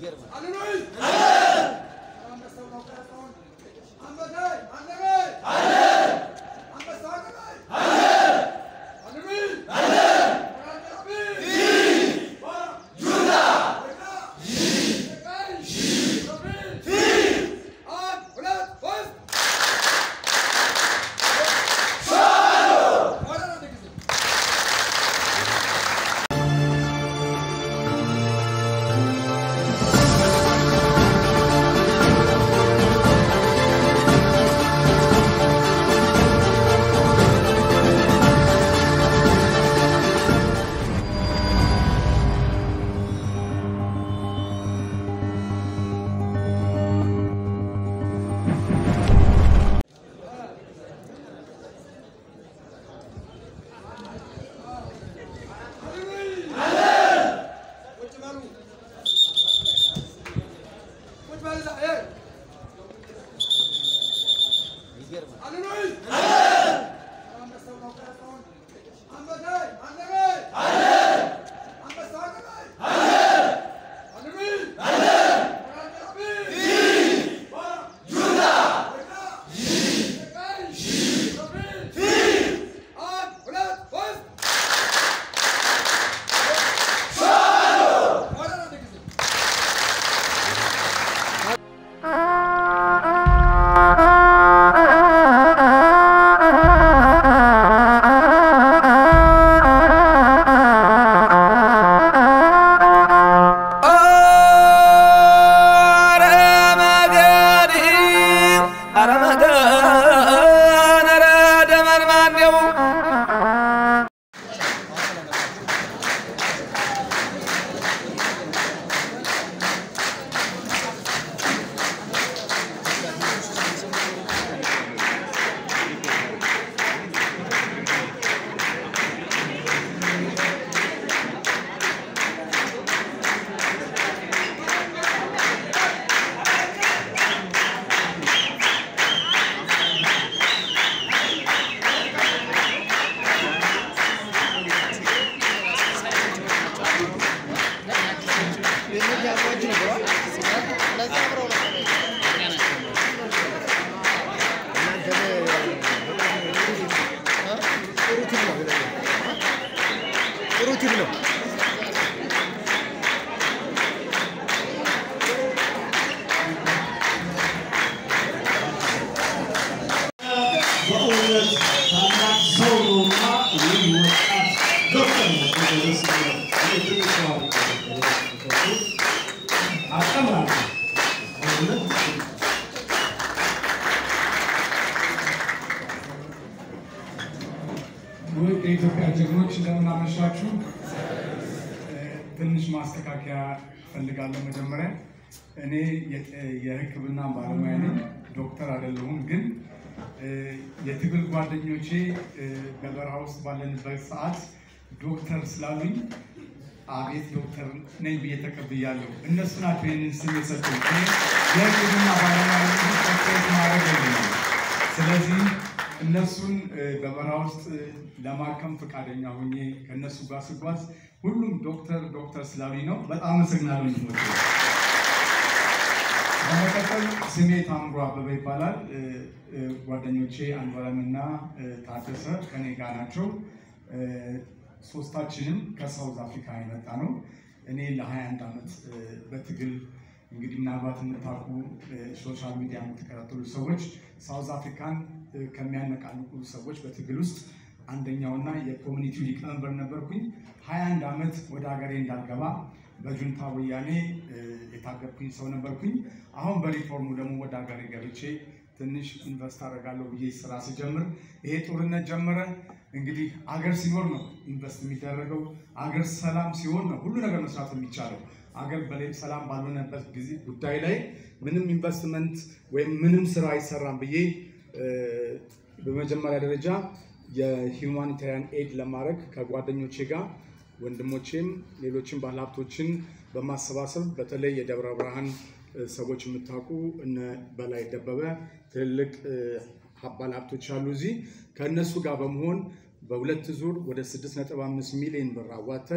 ሩቲን ነው። በእውነት ታላቅ ሰው ነውና ይህ ወጣት ዶክተር ነው። ደስ ይላል። ትልቅ ሰው አድርገው አቀምራለሁ በእውነት ውድ የኢትዮጵያ ጀግኖች እንደምን አመሻችሁ። ትንሽ ማስተካከያ እፈልጋለሁ። መጀመሪያ እኔ የ- የሕክምና ባለሙያ ነኝ፣ ዶክተር አይደለሁም። ግን እ፣ የትግል ጓደኞቼ እ፣ በበረሃ ውስጥ ባለንበት ሰዓት ዶክተር ስላሉኝ አቤት ዶክተር ነኝ ብዬ ተቀብያለሁ። እነሱ ናቸው ይህንን ስም የሰጡኝ። እኔ የሕክምና ባለሙያ ነኝ እንጂ ዶክተር ማድረግ የለኝም። ስለዚህ እነሱን እ፣ በበረሃ ውስጥ እ፣ ለማከም ፈቃደኛ ሆኜ ከእነሱ ጋር ስጓዝ ሁሉም ዶክተር ዶክተር ስላሉኝ ነው። በጣም አመሰግናለሁ ወንድሞቼ። በመቀጠል ስሜ ታምሮ አበበ ይባላል። እ፣ እ፣ ጓደኞቼ አንዷለምና እ፣ ታደሰ ከኔ ጋር ናቸው። እ፣ ሶስታችንም ከሳውዝ አፍሪካ የመጣ ነው። እኔ ለ21 ዓመት እ፣ በትግል እንግዲህ ምናልባት የምታውቁ እ፣ ሶሻል ሚዲያ የምትከታተሉ ሰዎች ሳውዝ አፍሪካን እ፣ ከሚያነቃንቁ ሰዎች በትግል ውስጥ አንደኛውና የኮሚኒቲው ሊቀመንበር ነበርኩኝ። 21 ዓመት ወደ ሀገሬ እንዳልገባ በጁንታ ወያኔ እ፣ የታገብኩኝ ሰው ነበርኩኝ። አሁን በሪፎርሙ ደግሞ ወደ ሀገሬ ገብቼ ትንሽ ኢንቨስት አደርጋለሁ ብዬ ስራ ስጀምር ይሄ ጦርነት ጀመረ። እንግዲህ አገር ሲኖር ነው ኢንቨስት የሚደረገው። አገር ሰላም ሲሆን ነው ሁሉ ነገር መስራት የሚቻለው። አገር በላይ ሰላም ባልሆነበት ጊዜ ጉዳይ ላይ ምንም ኢንቨስትመንት ወይም ምንም ስራ አይሰራም ብዬ እ፣ በመጀመሪያ ደረጃ የሂውማኒታሪያን ኤድ ለማድረግ ከጓደኞቼ ጋር ወንድሞቼም ሌሎችን ባለሀብቶችን በማሰባሰብ በተለይ የደብረ ብርሃን እ፣ ሰዎች የምታውቁ እነ በላይ ደበበ ትልልቅ እ፣ ባለሀብቶች አሉ እዚህ ከእነሱ ጋር በመሆን በሁለት ዙር ወደ 6.5 ሚሊዮን ብር አዋተን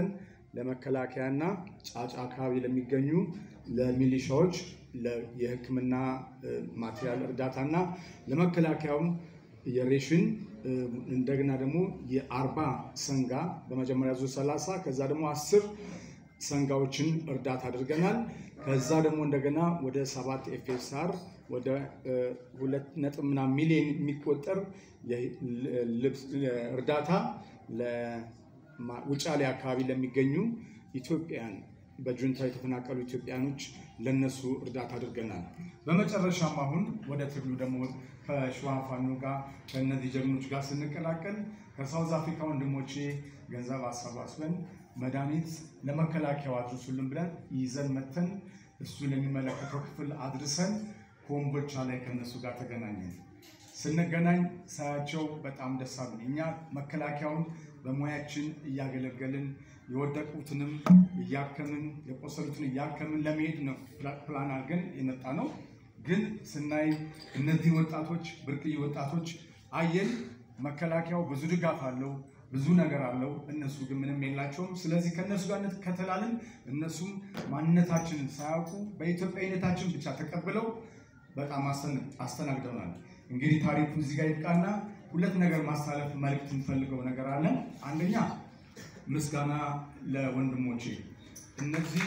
ለመከላከያና ጫጫ አካባቢ ለሚገኙ ለሚሊሻዎች ለ- የሕክምና እ፣ ማቴሪያል እርዳታና ለመከላከያውም የሬሽን እ፣ እንደገና ደግሞ የአርባ ሰንጋ በመጀመሪያ ዙር 30 ከዛ ደግሞ አስር ሰንጋዎችን እርዳታ አድርገናል። ከዛ ደግሞ እንደገና ወደ ሰባት ኤፍኤስአር ወደ እ፣ ሁለት ነጥብ ምናምን ሚሊዮን የሚቆጠር የ- ል- ልብስ እርዳታ ለማ- ውጫሌ አካባቢ ለሚገኙ ኢትዮጵያን በጁንታ የተፈናቀሉ ኢትዮጵያኖች ለነሱ እርዳታ አድርገናል። በመጨረሻም አሁን ወደ ትግሉ ደግሞ ከሸዋ ፋኖ ጋር ከእነዚህ ጀግኖች ጋር ስንቀላቀል ከሳውዝ አፍሪካ ወንድሞቼ ገንዘብ አሰባስበን መድኃኒት ለመከላከያው አድርሱልን ብለን ይዘን መተን እሱ ለሚመለከተው ክፍል አድርሰን ኮምቦልቻ ላይ ከነሱ ጋር ተገናኘን። ስንገናኝ ሳያቸው በጣም ደስ አሉኝ። እኛ መከላከያውን በሙያችን እያገለገልን የወደቁትንም እያከምን የቆሰሉትን እያከምን ለመሄድ ነው ፕላን አድርገን የመጣ ነው። ግን ስናይ እነዚህ ወጣቶች ብርቅዬ ወጣቶች አየን። መከላከያው ብዙ ድጋፍ አለው፣ ብዙ ነገር አለው። እነሱ ግን ምንም የላቸውም። ስለዚህ ከእነሱ ጋር ከተላልን እነሱም ማንነታችንን ሳያውቁ በኢትዮጵያዊነታችን ብቻ ተቀብለው በጣም አስተን- አስተናግደውናል። እንግዲህ ታሪኩ እዚህ ጋር ይብቃና ሁለት ነገር ማስተላለፍ መልዕክት የምፈልገው ነገር አለ። አንደኛ ምስጋና ለወንድሞቼ እነዚህ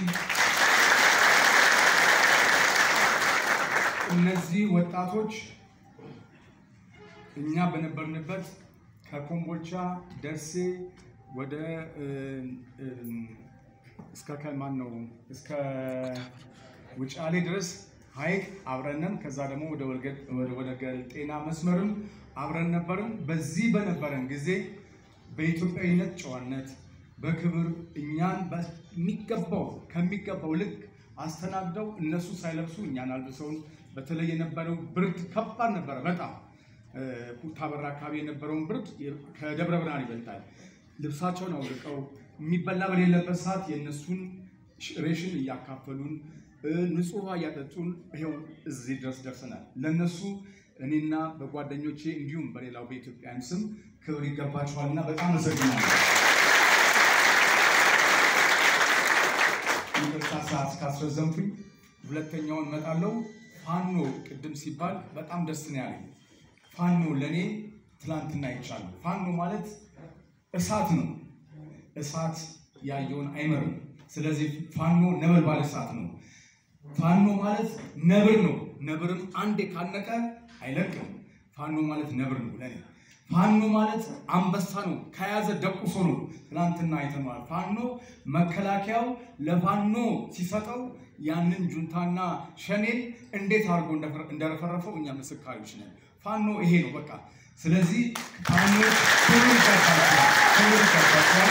እነዚህ ወጣቶች እኛ በነበርንበት ከኮምቦልቻ ደሴ ወደ እ, እ, እስከ ከማን ነው እስከ ውጫሌ ድረስ ሀይቅ አብረንም ከዛ ደግሞ ወደ ወልገ- ወደ- ወደ ጤና መስመርም አብረን ነበርን። በዚህ በነበረን ጊዜ በኢትዮጵያዊነት ጨዋነት በክብር እኛን በሚገባው ከሚገባው ልክ አስተናግደው እነሱ ሳይለብሱ እኛን አልብሰውን። በተለይ የነበረው ብርድ ከባድ ነበረ በጣም እ፣ ኩታበራ አካባቢ የነበረውን ብርድ ከደብረ ብርሃን ይበልጣል። ልብሳቸውን አውልቀው የሚበላ በሌለበት ሰዓት የእነሱን ሬሽን እያካፈሉን እ፣ ንጹህ ውሃ እያጠጡን ይኸው እዚህ ድረስ ደርሰናል። ለእነሱ እኔና በጓደኞቼ እንዲሁም በሌላው በኢትዮጵያን ስም ክብር ይገባቸዋልና በጣም አመሰግናለሁ። ይቅርታ ሰዓት ካስረዘምኩኝ ሁለተኛውን እመጣለሁ። ፋኖ ቅድም ሲባል በጣም ደስ ነው ያለኝ። ፋኖ ለእኔ ትላንትና ይቻሉ ፋኖ ማለት እሳት ነው። እሳት ያየውን አይመርም። ስለዚህ ፋኖ ነበልባል እሳት ነው። ፋኖ ማለት ነብር ነው። ነብርም አንዴ ካነቀ አይለቅም። ፋኖ ማለት ነብር ነው ለኔ። ፋኖ ማለት አንበሳ ነው። ከያዘ ደቁሶ ነው። ትናንትና አይተነዋል። ፋኖ መከላከያው ለፋኖ ሲሰጠው ያንን ጁንታና ሸኔን እንዴት አድርጎ እንደፈረ- እንደረፈረፈው እኛ ምስካሪዎች ነን። ፋኖ ይሄ ነው በቃ። ስለዚህ ፋኖ ክብር ይገባቸዋል፣ ክብር ይገባቸዋል።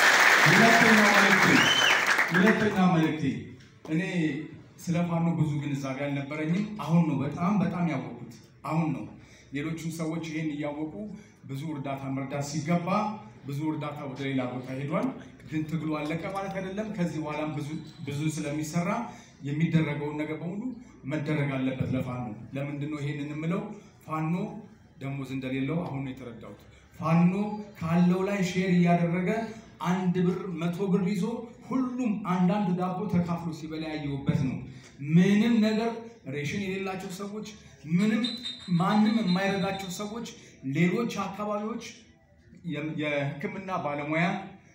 ሁለተኛ መልእክቴ ሁለተኛ መልእክቴ እኔ ስለ ፋኖ ብዙ ግንዛቤ አልነበረኝም። አሁን ነው በጣም በጣም ያወቁት። አሁን ነው ሌሎቹም ሰዎች ይሄን እያወቁ ብዙ እርዳታ መርዳት ሲገባ ብዙ እርዳታ ወደ ሌላ ቦታ ሄዷል። ግን ትግሉ አለቀ ማለት አይደለም። ከዚህ በኋላም ብዙ ብዙ ስለሚሰራ የሚደረገውን ነገር በሙሉ መደረግ አለበት ለፋኖ። ለምንድን ነው ይሄንን የምለው? ፋኖ ደሞዝ እንደሌለው አሁን ነው የተረዳሁት። ፋኖ ካለው ላይ ሼር እያደረገ አንድ ብር መቶ ብር ይዞ ሁሉም አንዳንድ ዳቦ ተካፍሎ ሲበላ ያየሁበት ነው። ምንም ነገር ሬሽን የሌላቸው ሰዎች፣ ምንም ማንም የማይረዳቸው ሰዎች፣ ሌሎች አካባቢዎች የ- የሕክምና ባለሙያ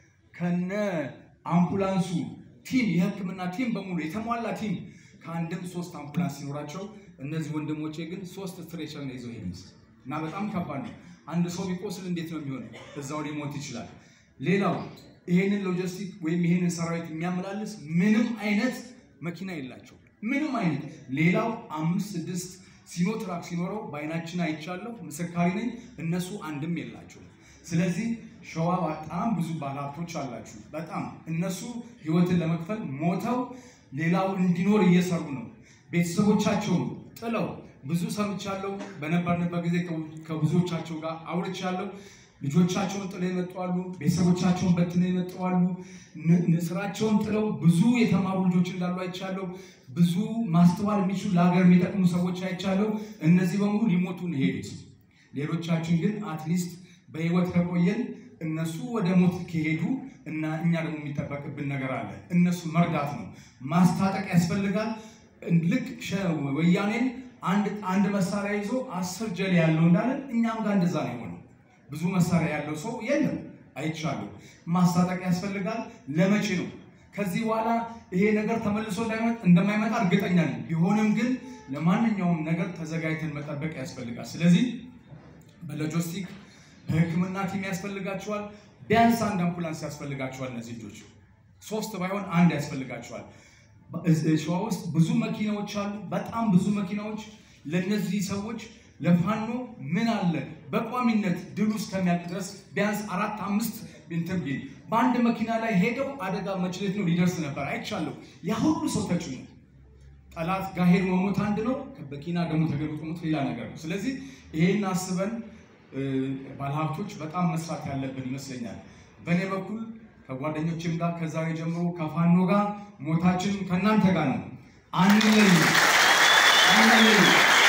ከነ አምቡላንሱ ቲም የሕክምና ቲም በሙሉ የተሟላ ቲም ከአንድም ሶስት አምቡላንስ ሲኖራቸው እነዚህ ወንድሞቼ ግን ሶስት ስትሬቸር ነው ይዘው ሄዱት እና በጣም ከባድ ነው። አንድ ሰው ቢቆስል እንዴት ነው የሚሆነው? እዛው ሊሞት ይችላል። ሌላው ይሄንን ሎጂስቲክ ወይም ይሄንን ሰራዊት የሚያመላልስ ምንም አይነት መኪና የላቸው ምንም አይነት። ሌላው አምስት ስድስት ሲኖትራክ ሲኖረው በአይናችን አይቻለሁ፣ ምስካሪ ነኝ። እነሱ አንድም የላቸው። ስለዚህ ሸዋ በጣም ብዙ ባለሀብቶች አላችሁ። በጣም እነሱ ህይወትን ለመክፈል ሞተው ሌላው እንዲኖር እየሰሩ ነው። ቤተሰቦቻቸውን ጥለው ብዙ ሰምቻለሁ። በነበርንበት ጊዜ ከብዙዎቻቸው ጋር አውርቻለሁ። ልጆቻቸውን ጥለው የመጡ አሉ። ቤተሰቦቻቸውን በትነው የመጡ አሉ። ን- ን- ስራቸውን ጥለው ብዙ የተማሩ ልጆች እንዳሉ አይቻለሁ። ብዙ ማስተዋል የሚችሉ ለሀገር የሚጠቅሙ ሰዎች አይቻለሁ። እነዚህ በሙሉ ሊሞቱ ነው የሄዱት። ሌሎቻችን ግን አትሊስት በህይወት ከቆየን እነሱ ወደ ሞት ከሄዱ እና እኛ ደግሞ የሚጠበቅብን ነገር አለ። እነሱ መርዳት ነው። ማስታጠቅ ያስፈልጋል። ልክ ሸ- ወያኔን አንድ አንድ መሳሪያ ይዞ አስር ጀሌ ያለው እንዳለን እኛም ጋር እንደዛ ነው የሆነው። ብዙ መሳሪያ ያለው ሰው የለም አይቻልም። ማስታጠቅ ያስፈልጋል። ለመቼ ነው? ከዚህ በኋላ ይሄ ነገር ተመልሶ እንዳይመ- እንደማይመጣ እርግጠኛ ነኝ። ቢሆንም ግን ለማንኛውም ነገር ተዘጋጅተን መጠበቅ ያስፈልጋል። ስለዚህ በሎጂስቲክ በሕክምና ቲም ያስፈልጋቸዋል። ቢያንስ አንድ አምቡላንስ ያስፈልጋቸዋል። እነዚህ ልጆች ሶስት ባይሆን አንድ ያስፈልጋቸዋል። በ- ሸዋ ውስጥ ብዙ መኪናዎች አሉ፣ በጣም ብዙ መኪናዎች። ለእነዚህ ሰዎች ለፋኖ ምን አለ በቋሚነት ድሉ እስከሚያልቅ ድረስ ቢያንስ አራት አምስት እንትን ቢል በአንድ መኪና ላይ ሄደው አደጋ መችለት ነው ሊደርስ ነበር። አይቻለሁ። ያ ሁሉ ሰው ተጭኖ ጠላት ጋር ሄዶ መሞት አንድ ነው። መኪና ደግሞ ተገልብጦ ሞት ሌላ ነገር ነው። ስለዚህ ይሄን አስበን እ፣ ባለሀብቶች በጣም መስራት ያለብን ይመስለኛል። በእኔ በኩል ከጓደኞችም ጋር ከዛሬ ጀምሮ ከፋኖ ጋር ሞታችንም ከእናንተ ጋር ነው። አንለይ አንለይ።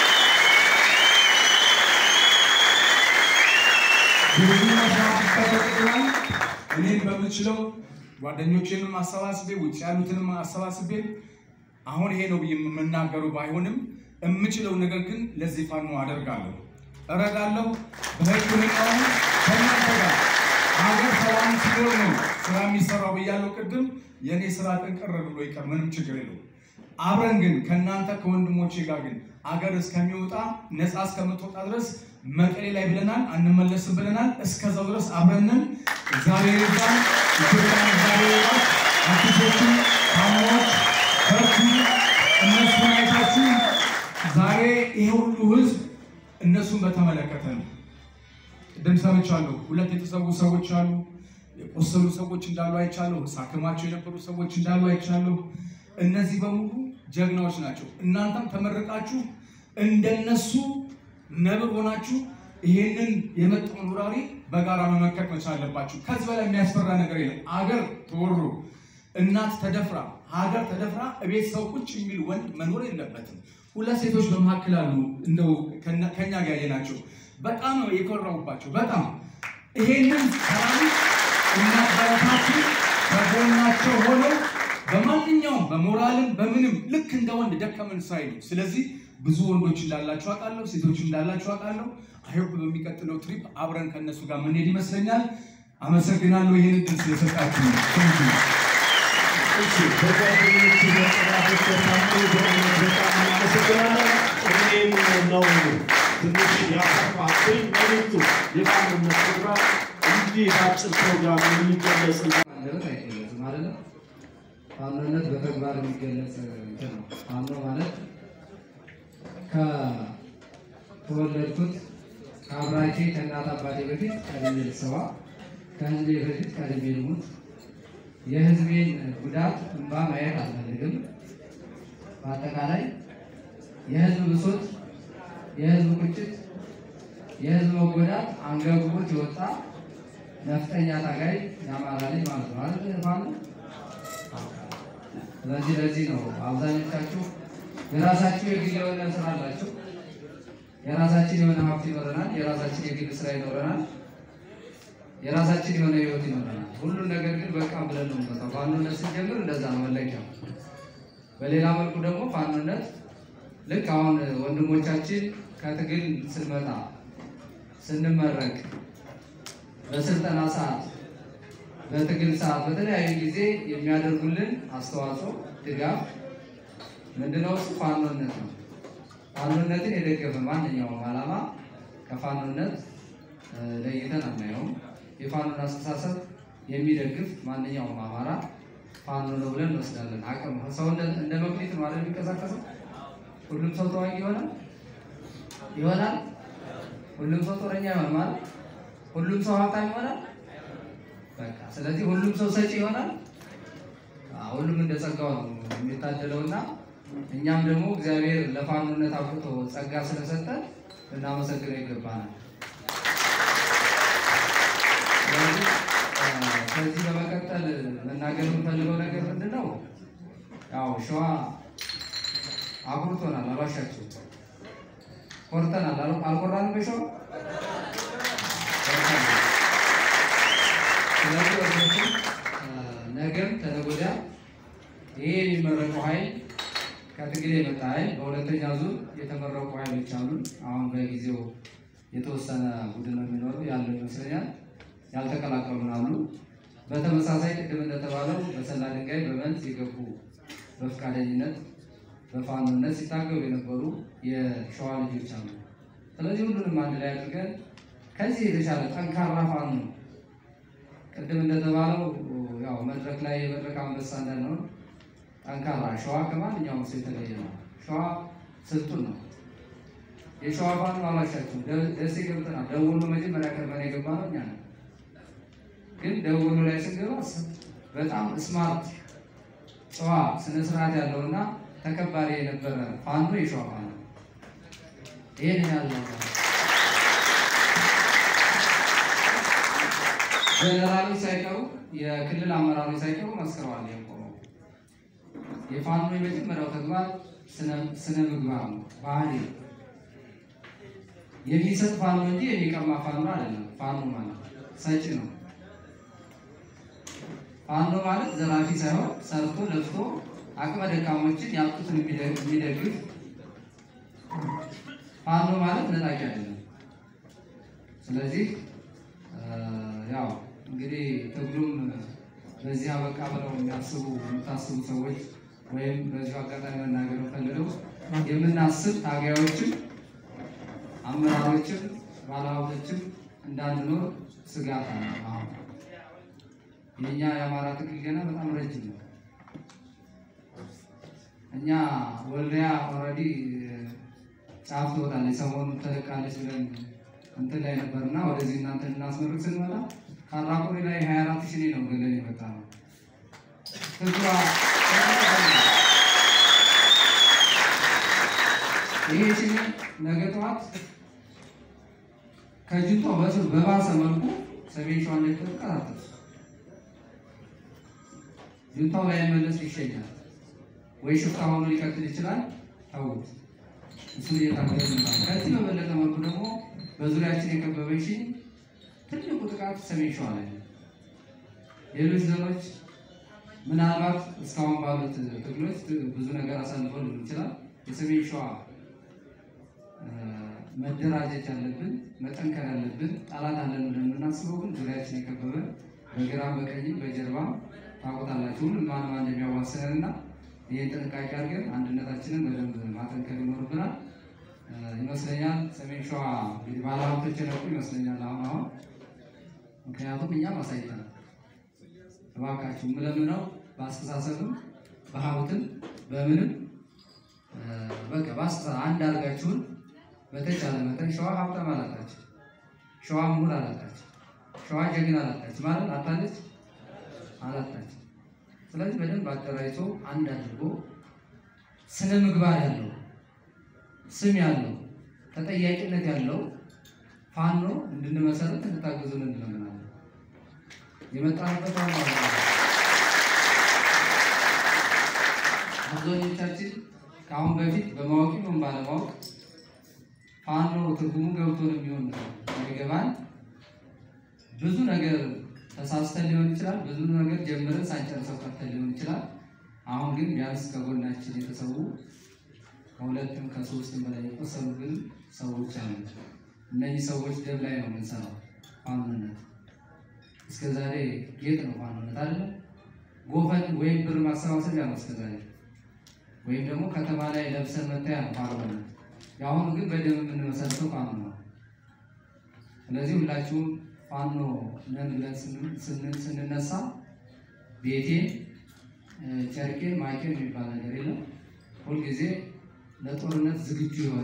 ብዙ መስራት ይጠበቅብናል። እኔም በምችለው ጓደኞቼንም አሰባስቤ ውጭ ያሉትንም አሰባስቤ አሁን ይሄ ነው ብዬ የምናገረው ባይሆንም የምችለው ነገር ግን ለዚህ ፋኖ አደርጋለሁ፣ እረዳለሁ። በሕክምናው ከእናንተ ጋር ሀገር ሰላም ሲኖር ነው ስራ የሚሰራው ብያለሁ ቅድም። የእኔ ስራ ጥንቅር ብሎ ይቀር ምንም ችግር የለውም። አብረን ግን ከእናንተ ከወንድሞቼ ጋር ግን አገር እስከሚወጣ ነፃ እስከምትወጣ ድረስ መቀሌ ላይ ብለናል፣ አንመለስም ብለናል። እስከዛው ድረስ አብረንን እግዚአብሔር ይርዳን። ኢትዮጵያን እግዚአብሔር ይርዳን። አርቲስቶችን ታማዎች በርቱ። እነሱን አይታችሁ ዛሬ ይሄ ሁሉ ህዝብ እነሱን በተመለከተ ነው። ቅድም ሰምቻለሁ። ሁለት የተሰዉ ሰዎች አሉ። የቆሰሉ ሰዎች እንዳሉ አይቻለሁ። ሳክማቸው የነበሩ ሰዎች እንዳሉ አይቻለሁ። እነዚህ በሙሉ ጀግናዎች ናቸው። እናንተም ተመርቃችሁ እንደነሱ ነብር ሆናችሁ ይሄንን የመጣውን ወራሪ በጋራ መመከት መቻል አለባችሁ። ከዚህ በላይ የሚያስፈራ ነገር የለም። አገር ተወሮ እናት ተደፍራ ሀገር ተደፍራ እቤት ሰው ቁጭ የሚል ወንድ መኖር የለበትም። ሁለት ሴቶች በመካከል አሉ። እንደው ከኛ- ከኛ ጋር ያየናቸው በጣም ነው የኮራሁባቸው። በጣም ይሄንን ሰራዊት እናበረታችሁ ከጎናቸው ሆነው በማንኛውም በሞራልም በምንም ልክ እንደ ወንድ ደከመን ሳይሉ። ስለዚህ ብዙ ወንዶች እንዳላችሁ አውቃለሁ፣ ሴቶች እንዳላችሁ አውቃለሁ። አይሆፕ በሚቀጥለው ትሪፕ አብረን ከእነሱ ጋር ምንሄድ ይመስለኛል። አመሰግናለሁ ይህን እድል ስለሰጣችሁ። Thank you። እሺ በጓደኞች በጠላቶች በታሙ በእውነት በጣም እናመሰግናለን። እኔም ነው ትንሽ ያሰፋብኝ መልዕክቱ የፋኖነት ፕሮግራም እንዲህ በአጭር ፕሮግራም የሚገለጽ አንደበት አይገለጽም አይደለም። ፋኖነት በተግባር የሚገለጽ እንትን ነው። ፋኖ ማለት ከተወለድኩት ከአብራኬ ከእናት አባቴ በፊት ቀድሜ ልሰዋ፣ ከህዝቤ በፊት ቀድሜ ልሙት፣ የህዝቤን ጉዳት እንባ ማየት አልፈልግም። በአጠቃላይ የህዝብ ብሶት፣ የህዝብ ቁጭት፣ የህዝብ መጎዳት አንገብግቦት የወጣ ነፍጠኛ ታጋይ የአማራ ልጅ ማለት ነው አይደል? ፋኖ ስለዚህ ለዚህ ነው አብዛኞቻችሁ የራሳችሁ የግል የሆነ ስራ አላችሁ። የራሳችን የሆነ ሀብት ይኖረናል። የራሳችን የግል ስራ ይኖረናል። የራሳችን የሆነ ህይወት ይኖረናል። ሁሉን ነገር ግን በቃ ብለን ነው የምንመጣው። ፋኖነት ስንጀምር እንደዛ ነው መለኪያው። በሌላ መልኩ ደግሞ ፋኖነት ልክ አሁን ወንድሞቻችን ከትግል ስንመጣ ስንመረቅ በስልጠና ሰዓት በትግል ሰዓት በተለያዩ ጊዜ የሚያደርጉልን አስተዋጽኦ ድጋፍ ምንድነው? እሱ ፋኖነት ነው። ፋኖነትን የደገፈ ማንኛውም ዓላማ ከፋኖነት እ፣ ለይተን አናየውም። የፋኖን አስተሳሰብ የሚደግፍ ማንኛውም አማራ ፋኖ ነው ብለን እንወስዳለን። አቅም ሰው እንደ- እንደ መክሊት ነው አይደል የሚንቀሳቀሰው? ሁሉም ሰው ተዋጊ ይሆናል ይሆናል። ሁሉም ሰው ጦረኛ ይሆናል ማለት ሁሉም ሰው ሀብታም ይሆናል። በቃ ስለዚህ ሁሉም ሰው ሰጪ ይሆናል። አዎ፣ ሁሉም እንደ ጸጋው ነው የሚታደለው እና እኛም ደግሞ እግዚአብሔር ለፋኖነት አብቅቶ ጸጋ ስለሰጠን ልናመሰግነው ይገባናል። ስለዚህ እ፣ ከዚህ በመቀጠል መናገር የምፈልገው ነገር ምንድን ነው? ያው ሸዋ አኩርቶናል፣ አልዋሻችሁም። ኮርተናል፣ አል- አልኮራንም በሸዋ ይሄ የሚመረቀው ኃይል ከትግል የመጣ ኃይል በሁለተኛ ዙር የተመረቁ ኃይሎች አሉ። አሁን በጊዜው የተወሰነ ቡድን ነው የሚኖረው ያለው ይመስለኛል። ያልተቀላቀሉን አሉ። በተመሳሳይ ቅድም እንደተባለው በሰላ ድንጋይ በመንዝ የገቡ በፈቃደኝነት በፋኖነት ሲታገሉ የነበሩ የሸዋ ልጆች አሉ። ስለዚህ ሁሉንም አንድ ላይ አድርገን ከዚህ የተሻለ ጠንካራ ፋኖ ቅድም እንደተባለው ያው መድረክ ላይ የመድረክ አንበሳ እንዳልነው ጠንካራ ሸዋ ከማንኛውም ሰው የተለየ ነው። ሸዋ ስልጡን ነው። የሸዋ ፋኖ አላሻችሁም። ደሴ ገብተናል። ደወሎ መጀመሪያ ከርመን የገባ ነው እኛ ነው። ግን ደወሎ ላይ ስንገባ በጣም ስማርት ጨዋ ስነ ስርዓት ያለውና ተከባሪ የነበረ ፋኖ የሸዋ ፋኖ ይህን ያለው ጀነራሎች ሳይቀሩ የክልል አመራሮች ሳይቀሩ መስክረዋል። የቆመው የፋኖ የመጀመሪያው ተግባር ስነ ምግባር ነው፣ ባህሪ ነው። የሚሰጥ ፋኖ እንጂ የሚቀማ ፋኖ አይደለም። ፋኖ ማለት ሰጪ ነው። ፋኖ ማለት ዘራፊ ሳይሆን ሰርቶ ለፍቶ አቅመ ደካሞችን ያጡትን የሚደግፍ ፋኖ ማለት ነጣቂ አይደለም። ስለዚህ ያው እንግዲህ ትግሉም በዚህ አበቃ ብለው የሚያስቡ የምታስቡ ሰዎች ወይም በዚሁ አጋጣሚ መናገር ፈልገው የምናስብ ታጋዮችም አመራሮችም ባለሀብቶችም እንዳንኖር ስጋት አለ። አሁን የእኛ የአማራ ትግል ገና በጣም ረጅም ነው። እኛ ወልዲያ ኦልሬዲ ጫፍ ትወጣለች፣ ሰሞኑን ተለቃለች ብለን እንትን ላይ ነበርና ወደዚህ እናንተ እናስመርቅ ስንመጣ ካራቆሪ ላይ ሀያ አራት ሺህ ነው ገለን የመጣ ነው። ትግሯ ይሄ ሲል ነገ ጠዋት ከጅንቶ በስር በባሰ መልኩ ሰሜን ሸዋ እንደተቀጣጠሉ ጁንታው ላይ መለስ ይሸኛል ወይ ሽፍታ ሆኖ ሊቀጥል ይችላል። ተውት፣ እሱን እየታገለ ነው። ከዚህ በበለጠ መልኩ ደግሞ በዙሪያችን የከበበች ትልቁ ጥቃት ሰሜን ሸዋ ላይ ነው። ሌሎች ዞኖች ምናልባት እስካሁን ባሉት ትግሎች ብዙ ነገር አሳልፈው ሊሆን ይችላል። የሰሜን ሸዋ መደራጀት ያለብን መጠንከር ያለብን ጠላት አለን ብለን የምናስበው ግን ዙሪያችን የከበበ በግራም በቀኝም በጀርባም ታውቁታላችሁ ሁሉም ማን ማን እንደሚያዋስነን እና ይህን ጥንቃቄ አድርገን አንድነታችንን በደንብ ማጠንከር ይኖርብናል ይመስለኛል። ሰሜን ሸዋ እንግዲህ ባለሀብቶች የነቁ ይመስለኛል አሁን አሁን ምክንያቱም እኛም አሳይተናል። እባካችሁ የምለምነው በአስተሳሰብም በሀብትም በምንም በቃ በአስተሳ አንድ አድርጋችሁን በተቻለ መጠን ሸዋ ሀብታም አላጣች፣ ሸዋ ምሁር አላጣች፣ ሸዋ ጀግና አላጣች ማለት አጣለች አላጣች። ስለዚህ በደንብ አደራጅቶ አንድ አድርጎ ስነ ምግባር ያለው ስም ያለው ተጠያቂነት ያለው ፋኖ እንድንመሰረት እንድታገዙን እንለምናለን። የመጣንበት ዋና አብዛኞቻችን ከአሁን በፊት በማወቅ ይሁን ባለማወቅ ፋኖ ትርጉሙ ገብቶን የሚሆን የሚገባን ብዙ ነገር ተሳስተን ሊሆን ይችላል። ብዙ ነገር ጀምረን ሳንጨርሰው ቀርተን ሊሆን ይችላል። አሁን ግን ቢያንስ ከጎናችን የተሰዉ ከሁለትም ከሶስትም በላይ የቆሰሉ ግን ሰዎች አሉ። እነዚህ ሰዎች ደም ላይ ነው የምንሰራው። ፋኖነት እስከ ዛሬ ጌጥ ነው ፋኖነት አለ ጎፈን ወይም ብር ማሰባሰቢያ ነው እስከ ዛሬ ወይም ደግሞ ከተማ ላይ ለብሰን መታያ ነው ፋኖነት። የአሁኑ ግን በደም የምንመሰርተው ፋኖ ነው። ስለዚህ ሁላችሁም ፋኖ ነን ብለን ስንነሳ ቤቴን ጨርቄን ማቄን የሚባል ነገር የለም። ሁልጊዜ ለጦርነት ዝግጁ የሆነ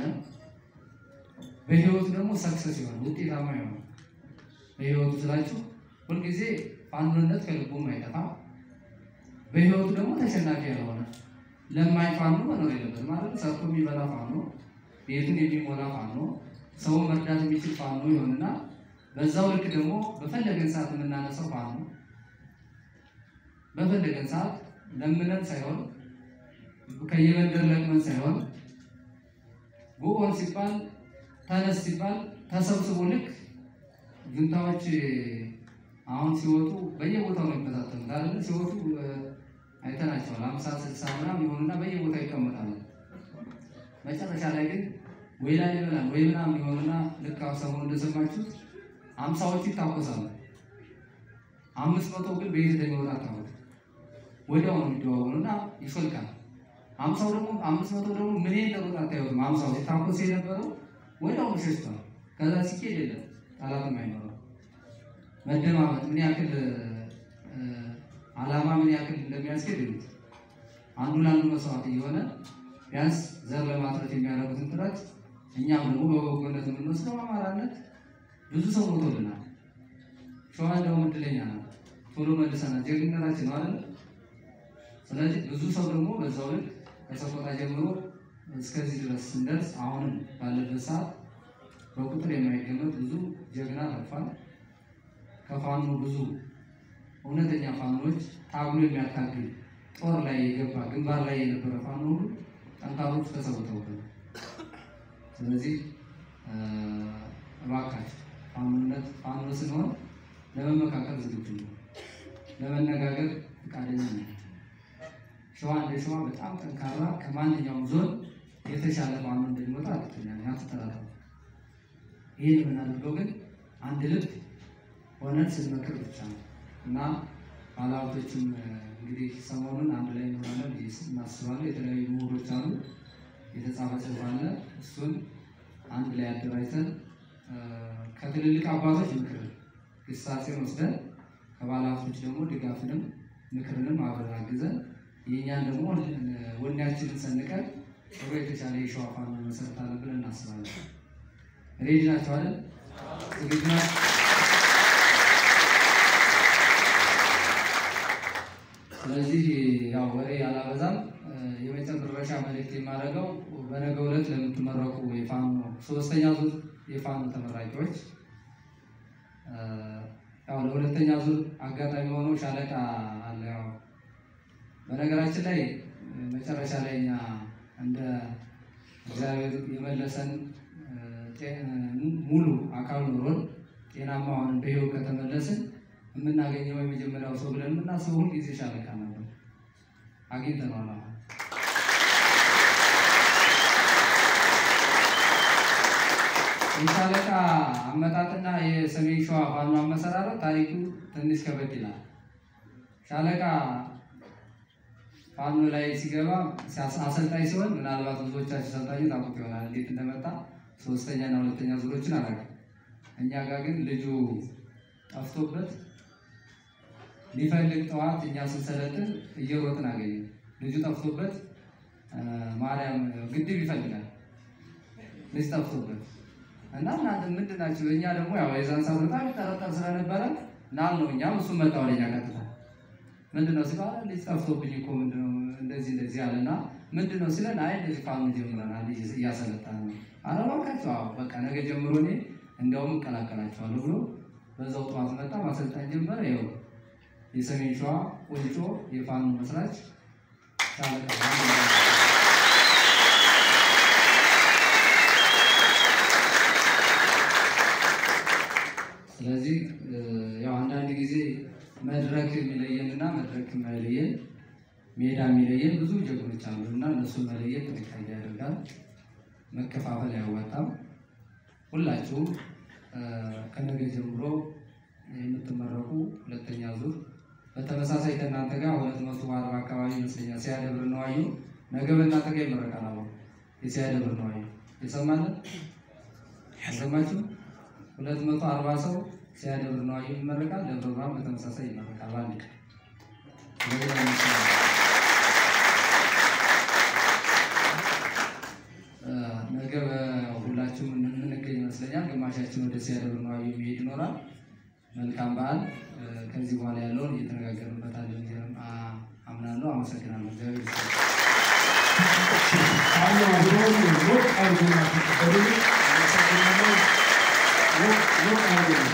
በህይወቱ ደግሞ ሰክሰስ የሆነ ውጤታማ የሆነ በህይወቱ ስላችሁ ሁልጊዜ ፋኖነት ከልቡም አይጠፋ በህይወቱ ደግሞ ተሸናፊ ያልሆነ ለማይ ፋኖ መኖር የለበት ማለት ሰርቶ የሚበላ ፋኖ፣ ቤቱን የሚሞላ ፋኖ፣ ሰውን መርዳት የሚችል ፋኖ ይሆንና በዛው ልክ ደግሞ በፈለገን ሰዓት የምናነሳው ፋኖ በፈለገን ሰዓት ለምነን ሳይሆን ከየመንደር ለቅመን ሳይሆን ጉኦን ሲባል ተነስ ሲባል ተሰብስቦ ልክ ጁንታዎች አሁን ሲወጡ በየቦታው ነው የሚበታተኑት አይደል? ሲወጡ አይተናቸዋል። አምሳ ስልሳ ምናምን የሆኑና በየቦታው ይቀመጣሉ። መጨረሻ ላይ ግን ወይ ላይ ይበላል ወይ ምናምን የሆኑና ልክ አሁን ሰሞኑን እንደሰማችሁት አምሳዎቹ ይታኮሳሉ። አምስት መቶ ግን በየት እንደሚወጣ አታውቁም። ወዲያው ነው የሚደዋወሉና ይፈልቃል። አምሳው ደግሞ አምስት መቶ ደግሞ ምን እንደሮጥ አታዩትም። አምሳው ሲታኮስ የነበረው ወዲያው ሸሽቷል። ከዛ ሲኬድ የለም ጠላትም አይኖረው። መደማመጥ ምን ያክል እ፣ ዓላማ ምን ያክል እንደሚያስኬድ እዩት። አንዱ ለአንዱ መስዋዕት እየሆነ ቢያንስ ዘር ለማትረት የሚያደርጉትን ጥረት እኛም ደግሞ በበጎነት የምንወስደው አማራነት ብዙ ሰው ሞቶልናል። ሸዋ እንደውም እድለኛ ነው። ቶሎ መልሰናል። ጀግንነታችን ነው አይደል? ስለዚህ ብዙ ሰው ደግሞ በዛው ልክ ከሰቆጣ ጀምሮ እስከዚህ ድረስ ስንደርስ አሁንም ባለበት ሰዓት በቁጥር የማይገመት ብዙ ጀግና አልፏል። ከፋኖ ብዙ እውነተኛ ፋኖች ታግሎ የሚያታግል ጦር ላይ የገባ ግንባር ላይ የነበረ ፋኖ ሁሉ ጠንካሮች ተሰውተውበት። ስለዚህ እ፣ እባካችሁ ፋኖነት ፋኖ ስንሆን ለመመካከል ዝግጁ ነው፣ ለመነጋገር ፈቃደኛ ነው። ሸዋ እንደ ሸዋ በጣም ጠንካራ ከማንኛውም ዞን የተሻለ ፋኖ እንደሚወጣ እርግጠኛ ነኝ። አትጠራጠሩ። ይህን የምናደርገው ግን አንድ ልብ ሆነን ስንመክር ብቻ ነው እና ባለሀብቶችም እ፣ እንግዲህ ሰሞኑን አንድ ላይ እንሆናለን ብዬ እናስባለን። የተለያዩ ምሁሮች አሉ፣ የተጻፈ ጽሑፍ አለ። እሱን አንድ ላይ አደራጅተን እ፣ ከትልልቅ አባቶች ምክር ግሳጼን ወስደን ከባለሀብቶች ደግሞ ድጋፍንም ምክርንም አብረን አግዘን የእኛን ደግሞ እ፣ ወኔያችንን ሰንቀን ጥሩ የተሻለ የሸዋ ፋኖ መሰረታለን ብለን እናስባለን። ሬዲ ናቸው አይደል? ዝግጁ ናቸው? ስለዚህ ያው ወሬ አላበዛም። እ፣ የመጨረሻ መልእክት የማደርገው በነገው ዕለት ለምትመረቁ የፋኖ ሶስተኛ ዙር የፋኖ ተመራቂዎች እ፣ ያው ለሁለተኛ ዙር አጋጣሚ ሆኖ ሻለቃ አለ። ያው በነገራችን ላይ እ፣ መጨረሻ ላይ እኛ እንደ እግዚአብሔር የመለሰን እ፣ ጤ- እ፣ ሙሉ አካል ኖሮን ጤናማ ሆነን በሕይወት ከተመለስን የምናገኘው የመጀመሪያው ሰው ብለን የምናስበው ሁል ጊዜ ሻለቃ ነበር። አግኝተነዋል። አሁን የሻለቃ አመጣጥና የሰሜን ሸዋ ፋኖ አመሰራረት ታሪኩ ትንሽ ከበድ ይላል። ሻለቃ ፋኖ ላይ ሲገባ ሲያስ- አሰልጣኝ ሲሆን ምናልባት ብዙዎቻችሁ ሰልጣኙ ታውቁት ይሆናል እንዴት እንደመጣ ሶስተኛ እና ሁለተኛ ዙሮችን አላውቅም። እኛ ጋር ግን ልጁ ጠፍቶበት ሊፈልግ ጠዋት እኛ ስንሰለጥን እየሮጥን አገኘ። ልጁ ጠፍቶበት እ፣ ማርያም ግድብ ይፈልጋል ልጅ ጠፍቶበት እና እናንተ ምንድን ናቸው? እኛ ደግሞ ያው የዛን ሰዓት በጣም ይጠረጠር ስለነበረ ናል ነው እኛም እሱም መጣ ወደኛ ቀጥታ ምንድን ነው ሲባል ልጅ ጠፍቶብኝ እኮ ምንድን ነው እንደዚህ እንደዚህ አለና ምንድን ነው ሲለን አይ እንደዚህ ፋኑ ጀምረናል ልጅ እያሰለጠን ነው። ኧረ እባካችሁ አዎ በቃ ነገ ጀምሮ እኔ እንዲያውም እቀላቀላችኋለሁ ብሎ በዛው ጠዋት መጣ ማሰልጠን ጀመረ። ይኸው የሰሜን ሸዋ ቁንጮ የፋኖ መስራች ሻለቃ ስለዚህ እ፣ ያው አንዳንድ ጊዜ መድረክ የሚለየንና መድረክ የማይለየን ሜዳ የሚለየን ብዙ ጀግኖች አሉ እና እነሱን መለየት ጥንቃቄ ያደርጋል። መከፋፈል አያዋጣም። ሁላችሁም እ፣ ከነገ ጀምሮ የምትመረቁ ሁለተኛ ዙር በተመሳሳይ ከእናንተ ጋር ሁለት መቶ አርባ አካባቢ ይመስለኛል ሲያደብር ነው አየሁ። ነገ በእናንተ ጋር ይመረቃል። አሁን የሲያደብር ነው አየሁ። የሰማለን ያሰማችሁ ሁለት መቶ አርባ ሰው ሲያደብር ነው አየሁ ይመረቃል። ደብረ ብርሃን በተመሳሳይ ይመረቃል። በአንድ ቀን ስለዚህ ነው የሚሰራው። እ፣ ነገ በ- ሁላችሁም የምንገኝ ይመስለኛል። ግማሻችን ወደ ሲያደብር ነው አየሁ የሚሄድ ይኖራል። መልካም በዓል። እ፣ ከዚህ በኋላ ያለውን እየተነጋገርንበታለን ብዬ አ- አምናለሁ። አመሰግናለሁ። እግዚአብሔር ይስጥልኝ። ፋኖ አብሮን ሞቅ አድርጎና ተቀበሉ። አመሰግናለሁ። ሞቅ ሞቅ አድርጎ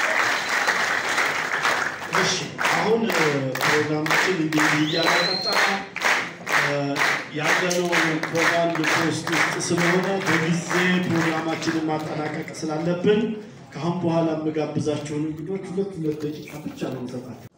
እሺ አሁን እ፣ ፕሮግራማችን እንዲህ እያለ ቀጠለ። እ፣ ያለነው ፕሮግራም ፖስት ውስጥ ስለሆነ በጊዜ ፕሮግራማችንን ማጠናቀቅ ስላለብን ከአሁን በኋላ የምጋብዛቸውን እንግዶች ሁለት ሁለት ደቂቃ ብቻ ነው የምሰጣቸው።